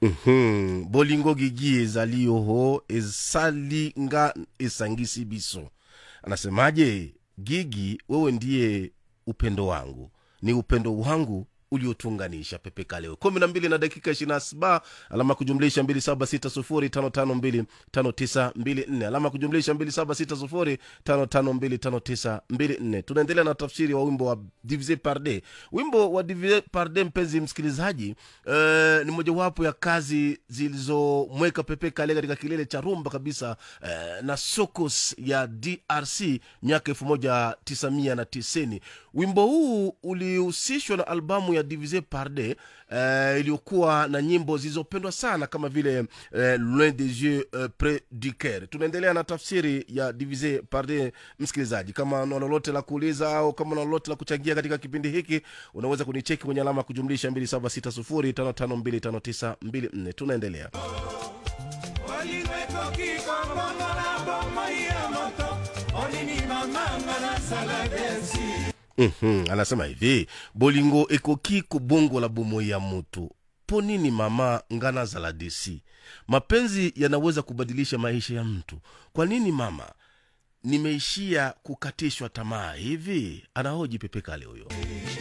Mhm. bolingo gigi ezali oho esali nga esangisi biso anasemaje gigi wewe ndiye upendo wangu ni upendo wangu uliotunganisha pepeka leo kumi na mbili na dakika ishirina saba alama kujumlisha mbili saba sita sufuri tano tano mbili tano tisa mbili nne alama kujumlisha mbili saba sita sufuri tano tano mbili tano tisa mbili nne tunaendelea na tafsiri wa wimbo wa divise parde wimbo wa divise parde mpenzi msikilizaji eh, ni mojawapo ya kazi zilizomweka pepe kale katika kilele cha rumba kabisa eh, na sokos ya drc miaka elfu moja tisa mia na tisini wimbo huu ulihusishwa na albamu ya divise parde eh, iliyokuwa na nyimbo zilizopendwa sana kama vile eh, loin des yeux eh, près du coeur tunaendelea na tafsiri ya divise parde msikilizaji kama una lolote la kuuliza au kama una lolote la kuchangia katika kipindi hiki unaweza kunicheki kwenye alama ya kujumlisha 2760552924 tunaendelea olingo ekoki kobongola bomoi ya moto olini mamanga nasala desi mm-hmm. anasema hivi bolingo ekoki kobongola bomoi ya mutu po nini mama ngana zaladesi mapenzi yanaweza kubadilisha maisha ya mtu kwa nini mama nimeishia kukatishwa tamaa hivi anahoji pepekale huyo